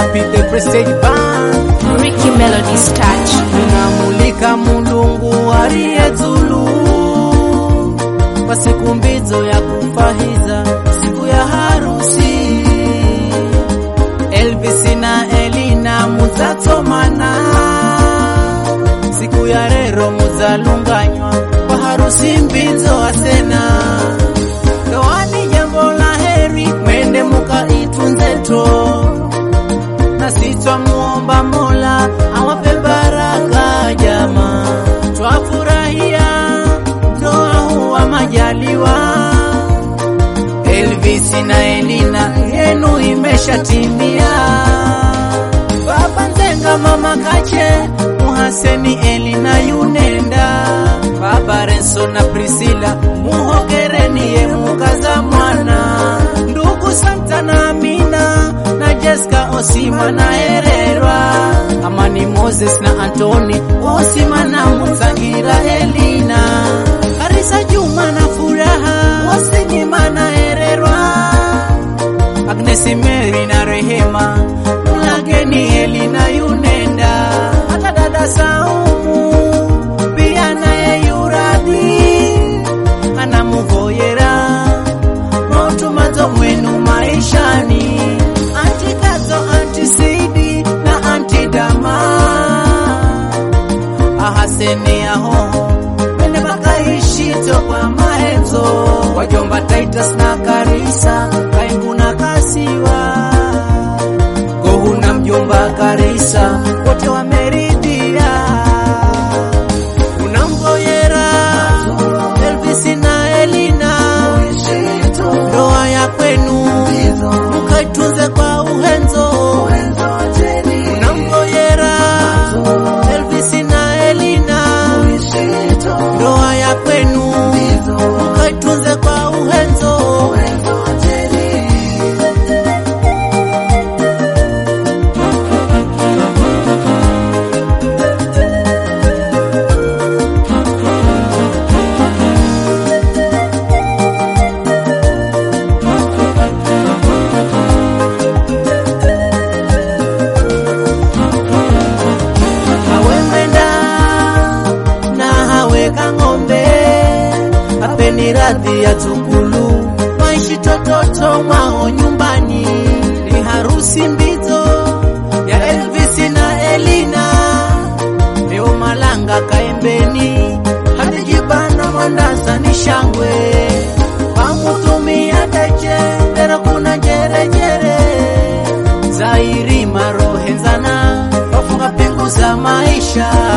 Happy the Prestige Band Ricky Melody's touch. tunamulika mulungu aliyezulu kwa siku mbizo ya kufahiza siku ya harusi Elvis na Elina muzatomana siku ya rero muzalunganywa kwa harusi mbizo asena ndoani jambo la heri mwende mukaitunzeto na sitwa muomba Mola awape baraka jama, twafurahia ndoa huwa majaliwa. Elvis na Elina yenu imeshatimia, baba Nzenga, mama Kache, Muhaseni, Elina yunenda, baba Renso na Priscilla, muhogereni ye mukaza mwana, ndugu Santa na Amina na Jessica Osima na Hererwa, Amani Moses na Antoni Osima na Mutsangira Elina, Karisa Juma na Furaha Wasinyima na Hererwa, Agnes Mary na Rehema Mlageni Elina yunenda, hata dada Saumu pia naye yuradhi anamuvoyera mautumazo mwenu maishani antikazo antisidi na antidama ahaseni aho mene makaishito kwa maenzo wajomba Titus na Karisa kaingu na kasiwa gohu na mjomba Karisa wote wameridhia unamgoyera Elvis na Elina ndoa ya kwenu mukaitunze kwa uhenzo unamgoyera Elvis na Elina ndoa ya kwenu mukaitunze kwa uhenzo hawe mwenda na hawe kang'ombe apeni radhi ya tukulu maishi tototo mwao nyumbani ni harusi mbizo ya Elvis na Elina leo malanga kaembeni hadijibana mwandaza ni shangwe pamutumia teche lero kuna jerejere zairi marohenzana wafunga pingu za maisha